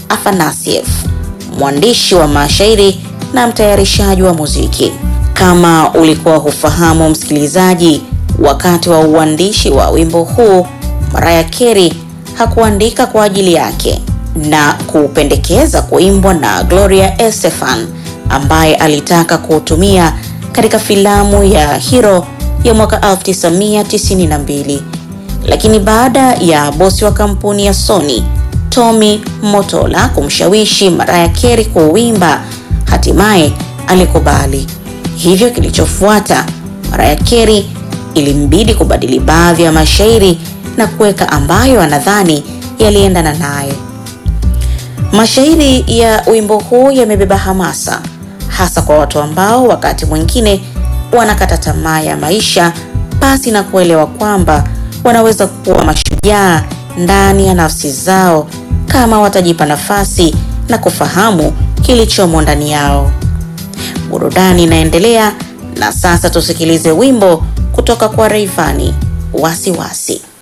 Afanasiev, mwandishi wa mashairi na mtayarishaji wa muziki. Kama ulikuwa hufahamu msikilizaji, wakati wa uandishi wa wimbo huu Mariah Carey hakuandika kwa ajili yake na kuupendekeza kuimbwa na Gloria Estefan ambaye alitaka kuutumia katika filamu ya Hero ya mwaka 1992. Lakini baada ya bosi wa kampuni ya Sony Tommy Motola kumshawishi Mariah Carey kuuimba, hatimaye alikubali. Hivyo kilichofuata, Mariah Carey ilimbidi kubadili baadhi ya mashairi na kuweka ambayo anadhani yaliendana naye. Mashairi ya wimbo huu yamebeba hamasa hasa kwa watu ambao wakati mwingine wanakata tamaa ya maisha pasi na kuelewa kwamba wanaweza kuwa mashujaa ndani ya nafsi zao kama watajipa nafasi na kufahamu kilichomo ndani yao. Burudani inaendelea na sasa tusikilize wimbo kutoka kwa Rayvanny, Wasiwasi.